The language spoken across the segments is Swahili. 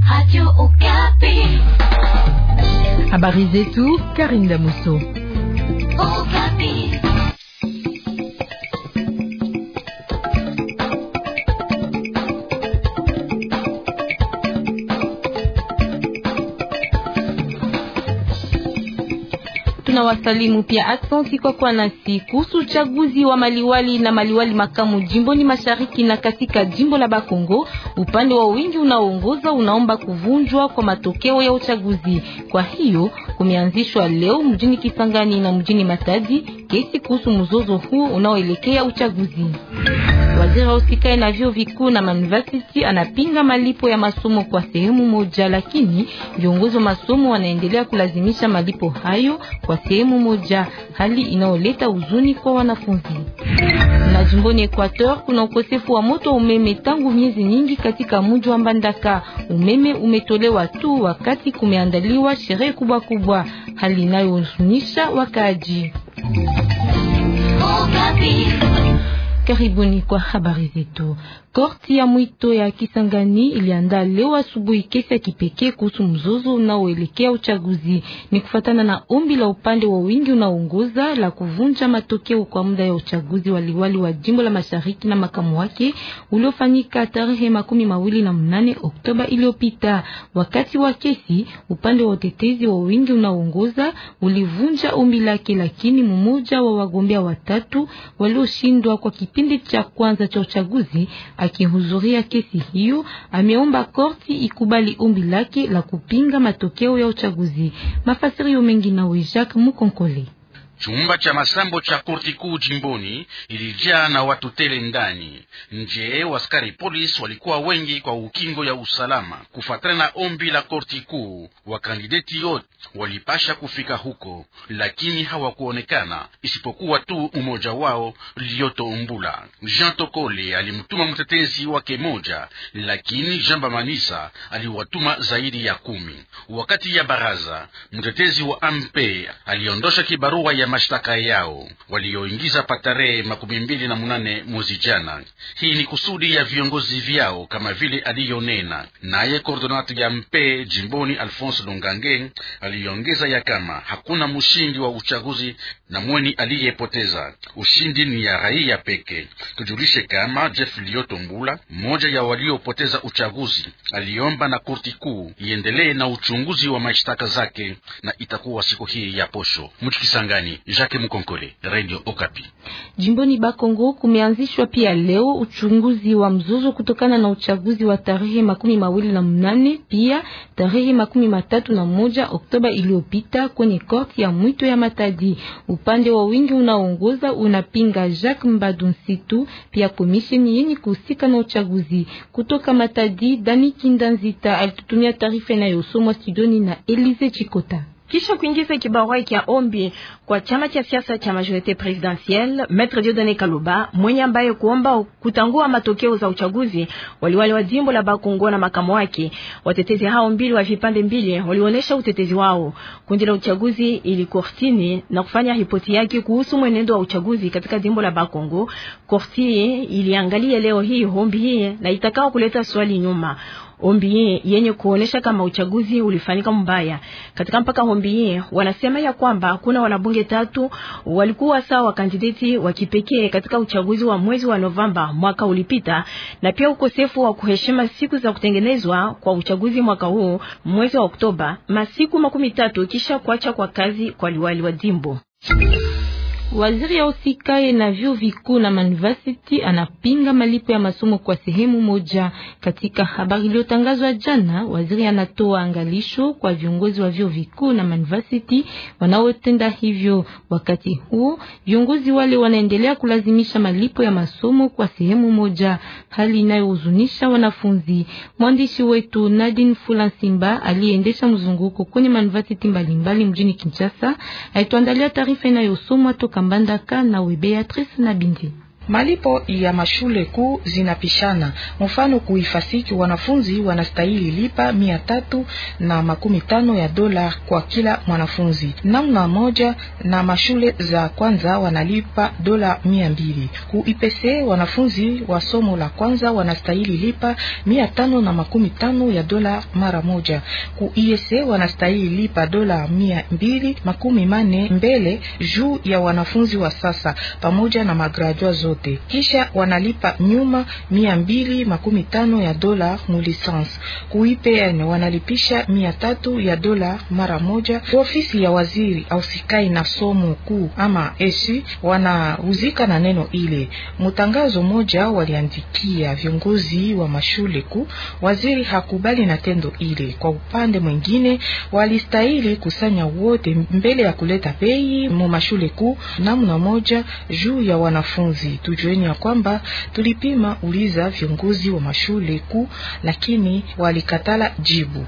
Habari zetu Karinda Muso. Tunawasalimu pia asante kwa kuwa nasi kuhusu uchaguzi wa maliwali na maliwali makamu jimboni mashariki na katika jimbo la Bakongo. Upande wa wingi unaoongoza unaomba kuvunjwa kwa matokeo ya uchaguzi. Kwa hiyo kumeanzishwa leo mjini Kisangani na mjini Matadi kesi kuhusu mzozo huu unaoelekea uchaguzi. Waziri wa usikae na vyuo vikuu na university anapinga malipo ya masomo kwa sehemu moja, lakini viongozi wa masomo wanaendelea kulazimisha malipo hayo kwa sehemu moja, hali inayoleta huzuni kwa wanafunzi. Na jimboni Equateur kuna ukosefu wa moto umeme tangu miezi nyingi katika mji wa Mbandaka. Umeme umetolewa tu wakati kumeandaliwa sherehe kubwa kubwa, hali inayohuzunisha wakaaji. Karibuni kwa habari zetu. Korti ya mwito ya Kisangani iliandaa leo asubuhi kesi ya kipekee kuhusu mzozo unaoelekea uchaguzi. Ni kufatana na ombi la upande wa wingi unaoongoza la kuvunja matokeo kwa muda ya uchaguzi wa liwali wa jimbo la Mashariki na makamu wake uliofanyika tarehe makumi mawili na mnane Oktoba iliyopita. Wakati wa kesi, upande wa utetezi wa wingi unaoongoza ulivunja ombi lake, lakini mmoja wa wagombea watatu walioshindwa kwa kipindi cha kwanza cha uchaguzi akihudhuria kesi hiyo ameomba korti ikubali ombi lake la kupinga matokeo ya uchaguzi. Mafasirio mengi nawe Jacques Mukonkole. Chumba cha masambo cha korti kuu jimboni ilijaa na watu tele ndani. Nje waskari polisi walikuwa wengi kwa ukingo ya usalama. Kufuatana na ombi la korti kuu, wakandideti yote walipasha kufika huko, lakini hawakuonekana isipokuwa tu mmoja wao Lioto Umbula. Jean Tokole alimtuma mtetezi wake moja, lakini Jean Bamanisa aliwatuma zaidi ya kumi. Wakati ya baraza, mtetezi wa ampe aliondosha kibarua ya mashtaka yao walioingiza patarehe makumi mbili na munane mwezi jana. Hii ni kusudi ya viongozi vyao kama vile aliyonena naye kordonati ya mpe jimboni Alphonse Lungange aliongeza ya kama hakuna mshindi wa uchaguzi na mweni aliyepoteza. Ushindi ni ya raia peke. Tujulishe kama Jeff Lioto Mbula, mmoja ya waliopoteza uchaguzi, aliomba na korti kuu iendelee na uchunguzi wa mashtaka zake, na itakuwa siku hii ya posho. Mchikisangani, Jacques Mukonkole, Radio Okapi. Jimboni Bakongo kumeanzishwa pia leo uchunguzi wa mzozo kutokana na uchaguzi wa tarehe makumi mawili na mnane pia tarehe makumi matatu na moja Oktoba iliyopita kwenye korti ya mwito ya Matadi. Upande wa wingi unaongoza unapinga Jacques Mbadu Nsitu, pia komisheni yenye kuhusika na uchaguzi kutoka Matadi. Dani Kindanzita alitutumia taarifa inayosomwa studioni na Elize Chikota. Kisha kuingiza kibarua cha ombi kwa chama cha siasa cha majorite presidentielle, Maître Dieudonné Kaluba mwenye ambaye kuomba kutangua matokeo za uchaguzi waliwali wa jimbo la Bakongo na makamu wake. Watetezi hao mbili wa vipande mbili walionyesha utetezi wao. Kundi la uchaguzi ili kortini na kufanya ripoti yake kuhusu mwenendo wa uchaguzi katika jimbo la Bakongo. Korti iliangalia leo hii ombi hii na itakao kuleta swali nyuma ombi yenye kuonesha kama uchaguzi ulifanyika mbaya katika mpaka ombi. Wanasema ya kwamba kuna wanabunge tatu walikuwa sawa kandidati wa kipekee katika uchaguzi wa mwezi wa Novemba mwaka ulipita, na pia ukosefu wa kuheshima siku za kutengenezwa kwa uchaguzi mwaka huu mwezi wa Oktoba, masiku makumi tatu kisha kuacha kwa kazi kwa liwali wa jimbo. Waziri ya usikae na vyuo vikuu na university anapinga malipo ya masomo kwa sehemu moja. Katika habari iliyotangazwa jana, waziri anatoa angalisho kwa viongozi wa vyuo vikuu na university wanaotenda hivyo. Wakati huo viongozi wale wanaendelea kulazimisha malipo ya masomo kwa sehemu moja, hali inayohuzunisha wanafunzi. Mwandishi wetu Nadine Fulansimba aliendesha mzunguko kwenye university mbalimbali mjini Kinshasa, aituandalia taarifa inayosomwa toka Mbandaka na we Beatrice na Bindi. Malipo ya mashule kuu zinapishana. Mfano, kuifasiki wanafunzi wanastahili lipa mia tatu na makumi tano ya dola kwa kila mwanafunzi namna moja, na mashule za kwanza wanalipa dola mia mbili. Ku IPC wanafunzi wa somo la kwanza wanastahili lipa mia tano na makumi tano ya dola mara moja. Ku IEC wanastahili lipa dola mia mbili makumi mane mbele juu ya wanafunzi wa sasa pamoja na magradua zote kisha wanalipa nyuma mia mbili makumi tano ya dola mu licence. Ku IPN wanalipisha mia tatu ya dola mara moja. Ku ofisi ya waziri ausikai na somo kuu ama esi wanahuzika na neno ile. Mutangazo moja waliandikia viongozi wa mashule kuu, waziri hakubali na tendo ile. Kwa upande mwingine, walistahili kusanya wote mbele ya kuleta bei mu mashule kuu namna moja juu ya wanafunzi. Tujueni ya kwamba tulipima uliza viongozi wa mashule kuu, lakini walikatala jibu.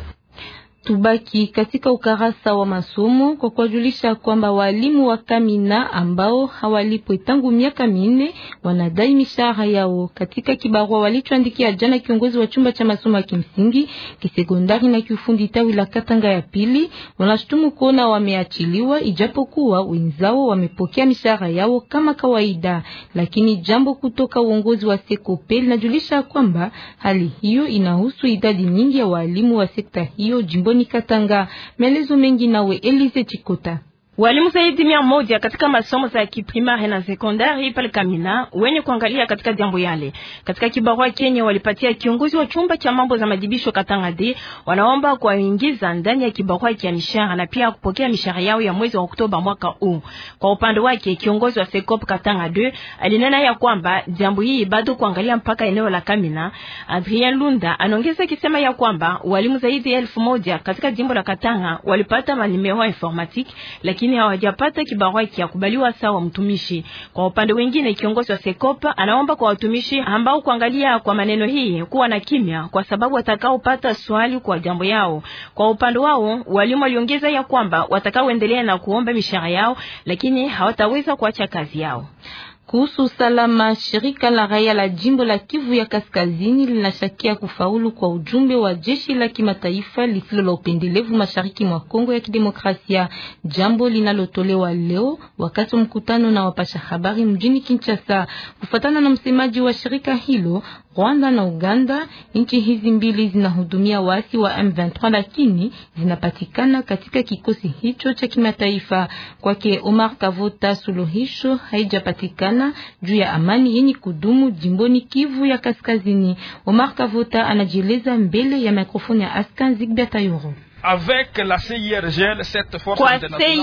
Tubaki katika ukarasa wa masomo kwa kuwajulisha kwamba walimu wa Kamina ambao hawalipwe tangu miaka minne wanadai mishahara yao. Katika kibarua walichoandikia jana kiongozi wa chumba cha masomo ya kimsingi, kisekondari na kiufundi tawi la Katanga ya pili, wanashutumu kuona wameachiliwa ijapokuwa wenzao wamepokea mishahara yao kama kawaida. Lakini jambo kutoka uongozi wa Sekope linajulisha kwamba hali hiyo inahusu idadi nyingi ya walimu wa sekta hiyo jimboni Katanga. Maelezo mengi nawe Elize Chikota. Walimu zaidi mia moja katika masomo za kiprimari na sekondari pale Kamina wenye kuangalia katika jambo yale. Katika kibarua Kenya walipatia kiongozi wa chumba cha mambo za majibisho Katanga D, wanaomba kuwaingiza ndani ya kibarua cha mishahara na pia kupokea mishahara yao ya mwezi wa Oktoba mwaka huu. Kwa upande wake kiongozi wa Sekop Katanga D alinena ya kwamba jambo hili bado kuangalia mpaka eneo la Kamina. Adrien Lunda anaongeza kisema ya kwamba walimu zaidi ya elfu moja katika jimbo la Katanga walipata manimero informatique lakini hawajapata kibarua kia kubaliwa sawa mtumishi. Kwa upande wengine, kiongozi wa Sekopa anaomba kwa watumishi ambao kuangalia kwa maneno hii kuwa na kimya, kwa sababu watakaopata swali kwa jambo yao. Kwa upande wao, walimu waliongeza ya kwamba watakaoendelea na kuomba mishahara yao, lakini hawataweza kuacha kazi yao. Kuhusu usalama, shirika la raia la jimbo la Kivu ya Kaskazini linashakia kufaulu kwa ujumbe wa jeshi la kimataifa lisilo la upendelevu mashariki mwa Kongo ya Kidemokrasia, jambo linalotolewa leo wakati wa mkutano na wapasha habari mjini Kinshasa. Kufuatana na msemaji wa shirika hilo, Rwanda na Uganda, nchi hizi mbili zinahudumia waasi wa M23, lakini zinapatikana katika kikosi hicho cha kimataifa. Kwake Omar Kavota, suluhisho haijapatikana juu ya amani yenye kudumu jimboni Kivu ya Kaskazini. Omar Kavota anajieleza mbele ya mikrofoni ya Askan Zigbert Ayoro. Avec la CIRGL, cette force kwa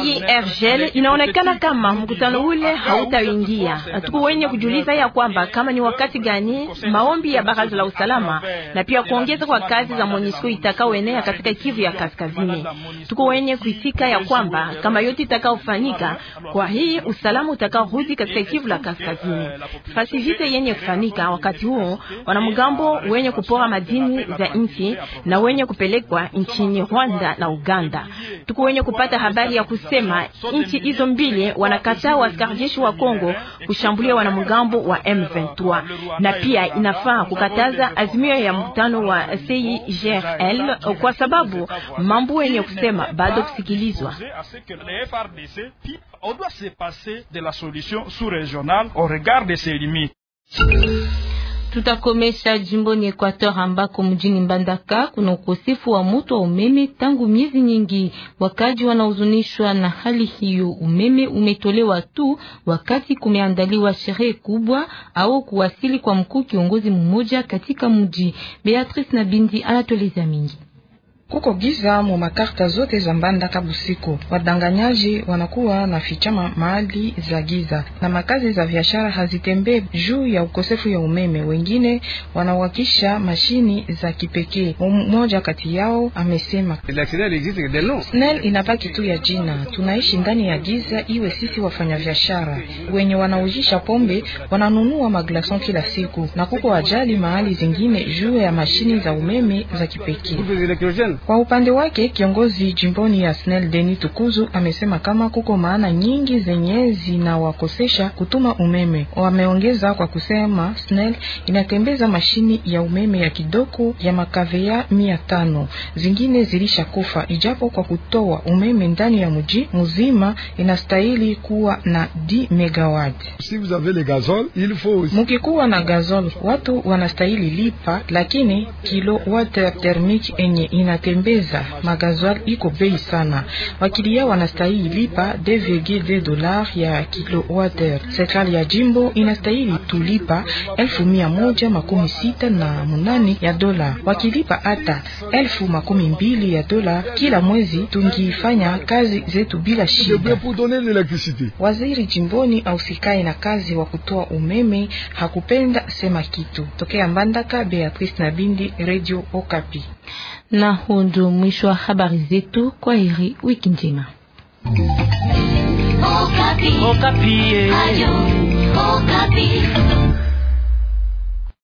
CIRGL inaonekana kama mkutano ule hautaingia. Tuko wenye kujuliza ya kwamba kama ni wakati gani maombi ya baraza la usalama na pia kuongeza kwa kazi za MONUSCO itakaoenea katika Kivu ya Kaskazini. Tuko wenye kuitika ya kwamba kama yote itakaofanyika, kwa hii usalama utakaorudi katika Kivu la Kaskazini. Fasi vita yenye kufanyika wakati huo, wanamgambo wenye kupora madini za nchi na wenye kupelekwa nchini Rwanda na Uganda. Tuko wenye kupata habari ya kusema nchi hizo mbili wanakataa askari jeshi wa Kongo kushambulia wanamgambo wa M23, na pia inafaa kukataza azimio ya mkutano wa CIGRL kwa sababu mambo wenye kusema bado kusikilizwa. Tutakomesha jimboni Equateur ambako mjini Mbandaka kuna ukosefu wa moto wa umeme tangu miezi nyingi. Wakaji wanahuzunishwa na hali hiyo. Umeme umetolewa tu wakati kumeandaliwa sherehe kubwa au kuwasili kwa mkuu kiongozi mmoja katika mji. Beatrice na Bindi anatoleza mingi kuko giza mu makarta zote za Mbandaka busiku. Wadanganyaji wanakuwa na fichama mahali za giza na makazi za biashara hazitembee juu ya ukosefu ya umeme. Wengine wanawakisha mashini za kipekee. Mmoja kati yao amesema SNEL inabaki tu ya jina, tunaishi ndani ya giza, iwe sisi wafanya biashara wenye wanaujisha pombe wananunua maglason kila siku, na kuko ajali mahali zingine juu ya mashini za umeme za kipekee. Kwa upande wake kiongozi jimboni ya SNEL Deni Tukuzu amesema kama kuko maana nyingi zenye zinawakosesha kutuma umeme. Wameongeza kwa kusema SNEL inatembeza mashini ya umeme ya kidogo ya makavea mia tano, zingine zilisha kufa, ijapo kwa kutoa umeme ndani ya mji mzima inastahili kuwa na 10 megawatt. Si vous avez le gazole, il faut aussi. Mukikuwa na gazole watu wanastahili lipa, lakini kilowatt thermique enye inatembeza magazole iko bei sana. Wakilia wanastahili lipa 2,2 dollars ya kilowatt. Serikali ya jimbo inastahili tulipa elfu mia moja makumi sita na munane ya dola. Wakilipa hata elfu makumi mbili ya dola kila mwezi, tungifanya kazi zetu bila shida. Pour donner l'électricité. Waziri jimboni ausikae na kazi wa kutoa umeme hakupenda sema kitu. Tokea Mbandaka, Beatrice Nabindi, Radio Okapi. Na huo ndio mwisho wa habari zetu. Kwa heri, wiki njema. Okapi. Okapi. Ayo, Okapi.